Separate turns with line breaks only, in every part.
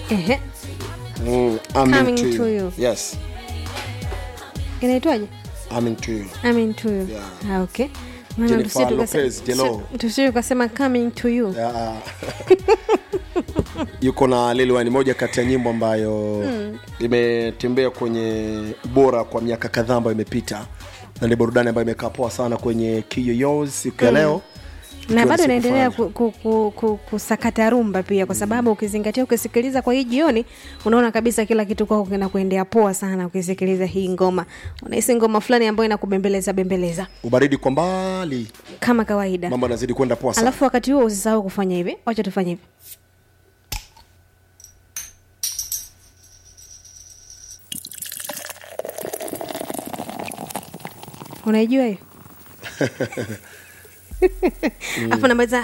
Ehe,
mm, I'm
Coming
into
to
you.
you.
yes
inaitwaje
I'm into you
coming to you
Yeah.
ah, okay Maana
Jennifer
tusije tukase-
Lopez, Jello.
tusi- tusije tukasema coming to you
Ya. yuko na Lil Wayne, moja kati ya nyimbo ambayo imetembea kwenye bora kwa miaka kadhaa ambayo imepita na ni burudani ambayo imekaa poa sana kwenye kiyoyos siku ya leo
na
Ikiwa
bado
ni siku
inaendelea
fulani.
ku, ku, ku, ku, kusakata rumba pia kwa sababu ukizingatia ukisikiliza kwa hii jioni unaona kabisa kila kitu kwako kinakuendea poa sana ukisikiliza hii ngoma unahisi ngoma fulani ambayo inakubembeleza bembeleza
ubaridi kwa mbali
kama kawaida
mambo yanazidi kwenda poa sana
alafu wakati huo usisahau kufanya hivi wacha tufanye hivi unaijua hiyo afu namaliza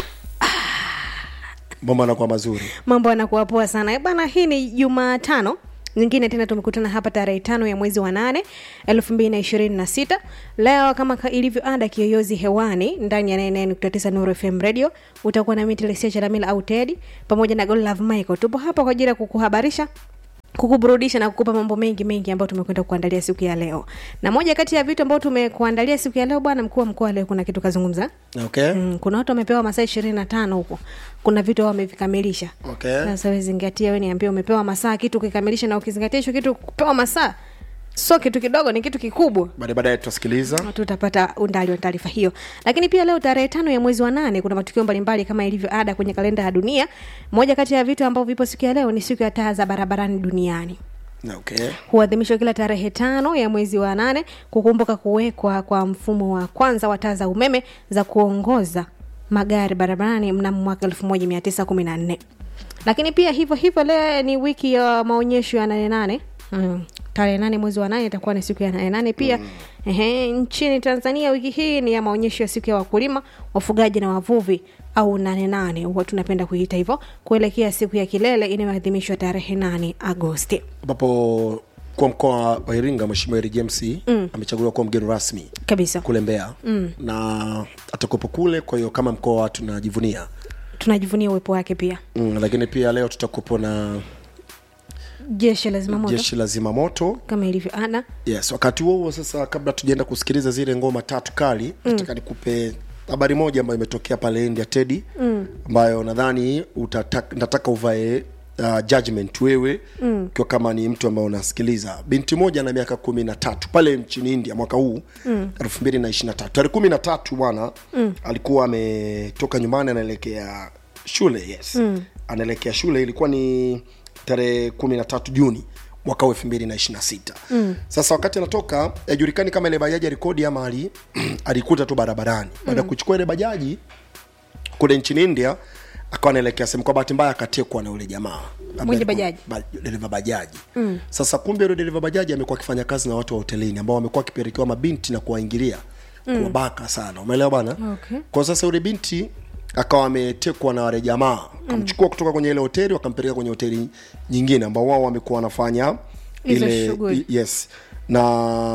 mambo yanakuwa mazuri
mambo yanakuwa poa sana Eh, bana hii ni jumatano nyingine tena tumekutana hapa tarehe tano ya mwezi wa nane elfu mbili na ishirini na sita leo kama ka- ilivyo ada kiyoyozi hewani ndani ya 99.9 Nuru fm radio utakuwa na mitelesia chalamila au tedi pamoja na Godlove michael tupo hapa kwa ajili ya kukuhabarisha kukuburudisha na kukupa mambo mengi mengi ambayo tumekwenda kuandalia siku ya leo na moja kati ya vitu ambavyo tumekuandalia siku ya leo bwana mkuu wa mkoa leo kuna kitu kazungumza
okay
mm, kuna watu wamepewa masaa ishirini na tano huko kuna vitu wamevikamilisha
okay
sasa we zingatia we niambia umepewa masaa kitu ukikamilisha na ukizingatia hicho kitu kupewa masaa sio kitu kidogo ni kitu kikubwa
baadaye baadaye tutasikiliza
tutapata undali wa taarifa hiyo lakini pia leo tarehe tano ya mwezi wa nane kuna matukio mbalimbali kama ilivyo ada kwenye kalenda ya dunia moja kati ya vitu ambavyo vipo siku ya leo ni siku ya taa za barabarani duniani
okay
huadhimishwa kila tarehe tano ya mwezi wa nane kukumbuka kuwekwa kwa mfumo wa kwanza wa taa za umeme za kuongoza magari barabarani mnamo mwaka 1914 lakini pia hivyo hivyo leo ni wiki ya maonyesho ya nane nane mm. tarehe nane mwezi wa nane itakuwa ni siku ya nane nane pia mm. Ehe, nchini tanzania wiki hii ni ya maonyesho ya siku ya wakulima wafugaji na wavuvi au nane nane huwa tunapenda kuita hivyo kuelekea siku ya kilele inayoadhimishwa tarehe nane agosti
ambapo kwa mkoa wa iringa mheshimiwa eri james mm. amechaguliwa kuwa mgeni rasmi
kabisa
kule mbeya mm. na atakuwepo kule kwa hiyo kama mkoa tunajivunia
tunajivunia uwepo wake pia
mm, lakini pia leo tutakuwepo na
jeshi la zimamoto
jeshi la zimamoto
kama ilivyo ada
yes wakati huo huo sasa kabla tujaenda kusikiliza zile ngoma tatu kali mm. nataka nikupe habari moja ambayo imetokea pale india tedi mm. ambayo nadhani utataka- nataka uvae uh, judgment wewe mm. ukiwa kama ni mtu ambaye unasikiliza binti moja na miaka kumi na tatu pale nchini india mwaka huu elfu mbili na ishiri na tatu tarehe kumi na tatu bwana mm. alikuwa ametoka nyumbani anaelekea shule yes mm. anaelekea shule ilikuwa ni tarehe kumi na tatu juni mwaka huu elfu mbili na ishiri na sita mm. sasa wakati anatoka yajulikani kama ile bajaji alikodi ama ali, alikuta tu barabarani baada ya kuchukua ile bajaji kule nchini india akawa anaelekea sehemu kwa bahati mbaya akatekwa na yule jamaa Ambaye
Mwenye
alikuwa-
bajaji.
ba, dereva bajaji mm. sasa kumbe yule dereva bajaji amekuwa akifanya kazi na watu wa hotelini ambao wamekuwa wakipelekewa mabinti na kuwaingilia mm. kuwabaka sana umeelewa bana
Okay.
kwa sasa yule binti akawa ametekwa na wale jamaa akamchukua kutoka kwenye ile hoteli wakampeleka kwenye hoteli nyingine ambao wao wamekuwa wanafanya
Hizo
ile
shughuli.
i- yes na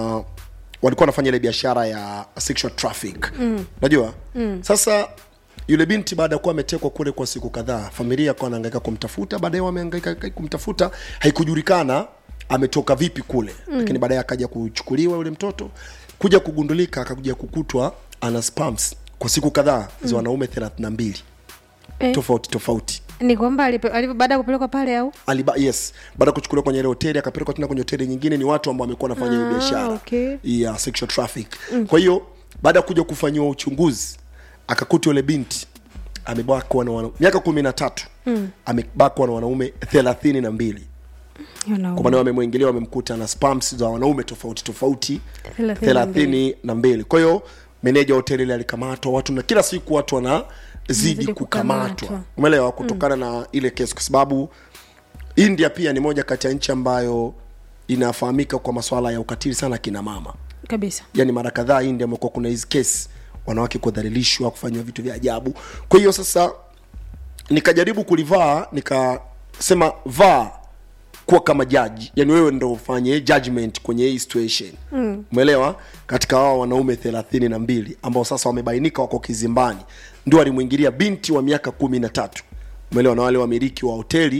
walikuwa wanafanya ile biashara ya sexual traffic mm. najua mm. sasa yule binti baada ya kuwa ametekwa kule kwa siku kadhaa familia akawa anahangaika kumtafuta baadaye wamehangaika kumtafuta haikujulikana ametoka vipi kule mm. lakini baadaye akaja kuchukuliwa yule mtoto kuja kugundulika akakuja kukutwa ana spams kwa siku kadhaa za wanaume thelathini na mbili
Eh.
tofauti tofauti
ni kwamba alipe- alipo- baada ya kupelekwa pale au
Aliba, yes baada ya kuchukuliwa kwenye ile hoteli akapelekwa tena kwenye hoteli nyingine ni watu ambao wamekuwa wanafanya hiyo
Ah,
biashara
okay.
ya sexual traffic kwa hiyo baada ya kuja kufanyiwa uchunguzi akakuta yule binti amebakwa na wana, miaka kumi na tatu mm. amebakwa na wanaume thelathini na mbili
You know.
kwa maana wamemwingilia wamemkuta na spams za wanaume tofauti tofauti
Thelathini na
thelathini na mbili kwa hiyo meneja wa hoteli ile alikamatwa watu na kila siku watu wanazidi
Wanazidi
kukamatwa
kukamatwa.
umeelewa kutokana mm. na ile kesi kwa sababu india pia ni moja kati ya nchi ambayo inafahamika kwa maswala ya ukatili sana kina mama
kabisa
yani mara kadhaa india amekuwa kuna hizi kesi wanawake kudhalilishwa kufanyiwa vitu vya ajabu kwa hiyo sasa nikajaribu kulivaa nikasema vaa kuwa kama jaji yani wewe ndo ufanye judgment kwenye hii situation mm. umeelewa katika wao wanaume thelathini na mbili ambao sasa wamebainika wako kizimbani ndio walimwingilia binti wa miaka kumi na tatu umeelewa na wale wamiliki wa hoteli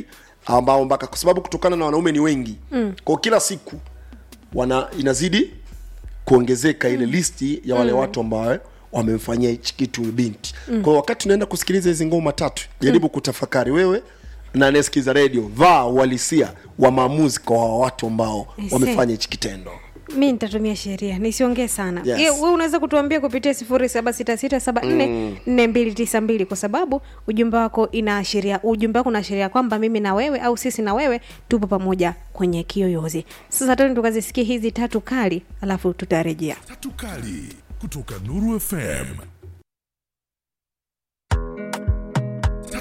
ambao mpaka kwa sababu kutokana na wanaume ni wengi mm. kwa kila siku wana inazidi kuongezeka ile listi ya wale mm. watu ambao wamemfanyia hichi kitu huyu binti mm. kwa hiyo wakati unaenda kusikiliza hizi ngoma tatu jaribu mm. kutafakari wewe na anayesikiza redio vaa uhalisia wa maamuzi kwa hawa watu ambao
I see.
wamefanya hichi kitendo
mi nitatumia sheria nisiongee sana
Yes.
Ye, we unaweza kutuambia kupitia sifuri saba sita sita saba nne nne mbili tisa mbili kwa sababu ujumbe wako inaashiria ujumbe wako unaashiria kwamba mimi na wewe au sisi na wewe tupo pamoja kwenye kiyoyozi sasa tani tukazisikia hizi tatu kali alafu tutarejea
tatu kali kutoka Nuru FM